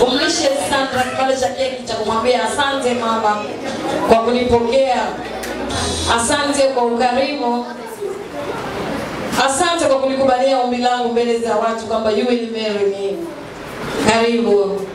umlishe Sandra kipande cha keki cha kumwambia asante mama kwa kunipokea, asante kwa ukarimu, asante kwa kunikubalia ombi langu mbele za watu kwamba you will marry me. Karibu.